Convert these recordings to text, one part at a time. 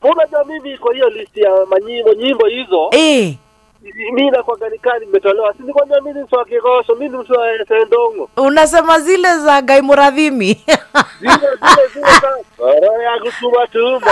unajua mimi kwa hiyo list ya manyimbo nyimbo hizo eh, mi nakwaga nikaa nimetolewa si nikwambia mi ni mtu wa kigosho mi ni mtu wa sendongo unasema zile za gai muradhimi zile zile zile za roho ya kutuma tuma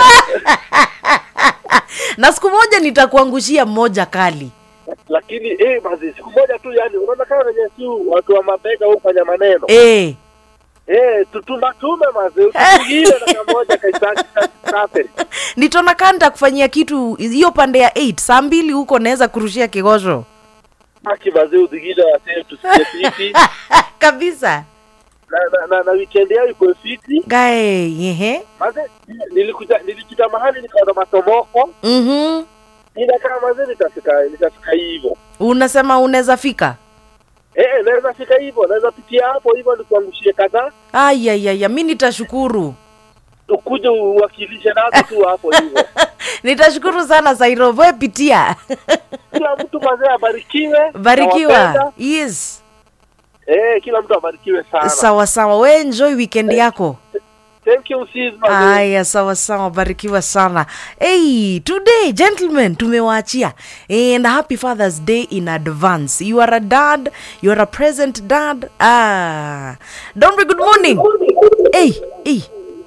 na siku moja nitakuangushia mmoja kali lakini eh basi siku moja tu yani unaona kama wenye si watu wa mabega hufanya maneno eh. eh tutumatume mazi usipigile na kamoja kaisaki safi nitona kaa nitakufanyia kitu hiyo pande ya 8 saa mbili huko naweza kurushia kigosho haki mazi udigile wasee tusikie fiti kabisa na na na, na weekend yao iko fiti gae ehe mazi nilikuja nilijita mahali nikaona matomoko mhm ninakaa mazi nitafika nitafika hivyo unasema unaweza fika eh eh, naweza fika hivyo naweza pitia hapo hivyo nikuangushie kadhaa ayayaya mi nitashukuru ukuje uwakilishe nazo tu hapo hivyo nitashukuru sana sairovoe pitia kila mtu mazee abarikiwe barikiwa nawapenda. yes eh kila mtu abarikiwe sana sawa sawa we enjoy weekend yako thank you sis mazee Aya, sawa sawa, barikiwa sana. Hey, today gentlemen, tumewaachia and happy Father's Day in advance. You are a dad, you are a present dad. Ah, don't be good morning. Hey, hey.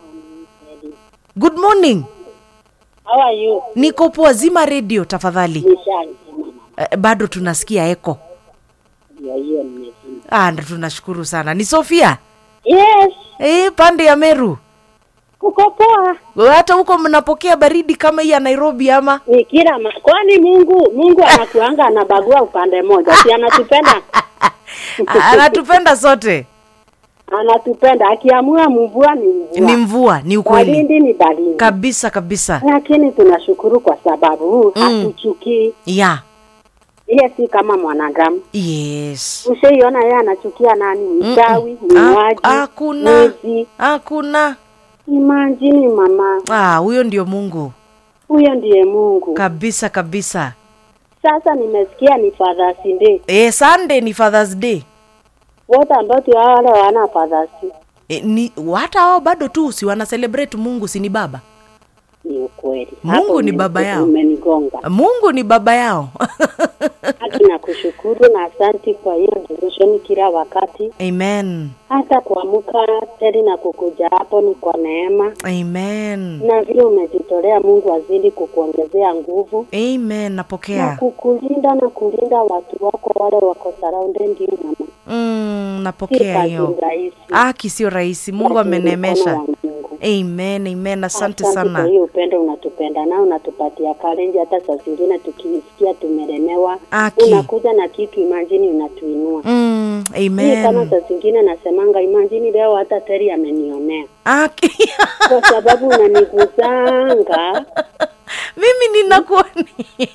Good morning. How are you? Niko poa, zima radio tafadhali. Nishazima. Eh, bado tunasikia eko. Ndio hiyo nimezima. Ah, ndo tunashukuru sana. Ni Sofia. Yes, Eh, pande ya Meru. kuko poa. Hata huko mnapokea baridi kama hii ya Nairobi ama? Ni kila ma... kwani Mungu Mungu anakuanga anabagua upande moja. Si anatupenda. Anatupenda sote. Anatupenda. Akiamua mvua ni mvua. Ni mvua, ni ukweli. Baridi ni baridi. kabisa kabisa Lakini tunashukuru kwa sababu Mm. hatuchukii. ya Yeye si kama mwanadamu. yes Ushaiona yeye anachukia nani? Mchawi, Ah, mwaji, hakuna mwizi. hakuna Imagine mama. ah huyo ndio mungu Huyo ndiye Mungu. kabisa kabisa Sasa nimesikia ni Father's Day. e, sunday ni fathers day wote ambao tu wale wana Father's Day. e, ni hata wao bado tu si wana celebrate mungu si ni baba Ni ukweli. Mungu Hapo ni umeni- baba yao. Umenigonga. mungu ni baba yao Hata nakushukuru na asanti kwa hiyo devotion kila wakati. amen Hata kuamka tena na kukuja hapo ni kwa neema, amen na vile umejitolea, Mungu azidi kukuongezea nguvu amen na napokea kukulinda na kulinda watu wako wale wako surrounded you mama. mm, Si napokea kazi hiyo rahisi. aki sio rahisi mungu lakini mkono amenemesha wa Mungu. amen amen asante kwa sana hiyo upendo unatupenda nao unatupatia kalenji. Hata saa zingine tukisikia tumelemewa, Aki. unakuja na kitu, imajini unatuinua. mm, Mimi kama amen saa zingine nasemanga, imajini leo hata Teri amenionea aki kwa sababu unaniguzanga, mimi ninakuoni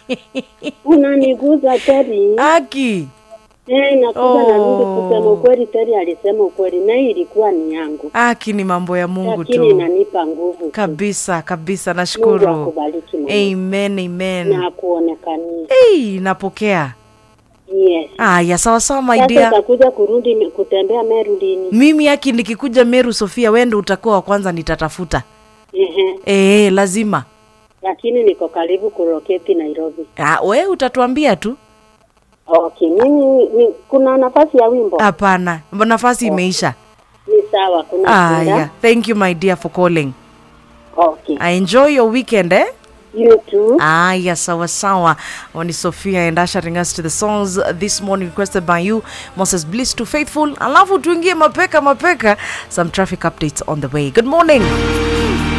unaniguza Teri. aki Eh, nakuja na Oh. mimi kusema ukweli, Teri alisema ukweli, na hii ilikuwa ni yangu, aki ni mambo ya mungu lakini tu inanipa nguvu tu. kabisa kabisa Mungu nashukuru akubariki mama. amen amen na akuonekanie. hey, napokea Yes. aya sawa sawa my Sasa dear utakuja kurudi me- kutembea Meru lini? mimi aki nikikuja meru sofia wendo utakuwa wa kwanza nitatafuta Ehe. e, lazima Lakini niko karibu kuroketi Nairobi. ah, we utatuambia tu Okay, mimi ni, kuna nafasi ya wimbo? hapana nafasi imeisha Ni sawa, kuna aya shida. thank you my dear for calling Okay. I enjoy your weekend eh You too. Aya, sawa sawa. Oni Sophia and ushering us to the songs this morning requested by you, Moses Bliss to Faithful. Alafu tuingie mapeka mapeka, some traffic updates on the way. Good morning.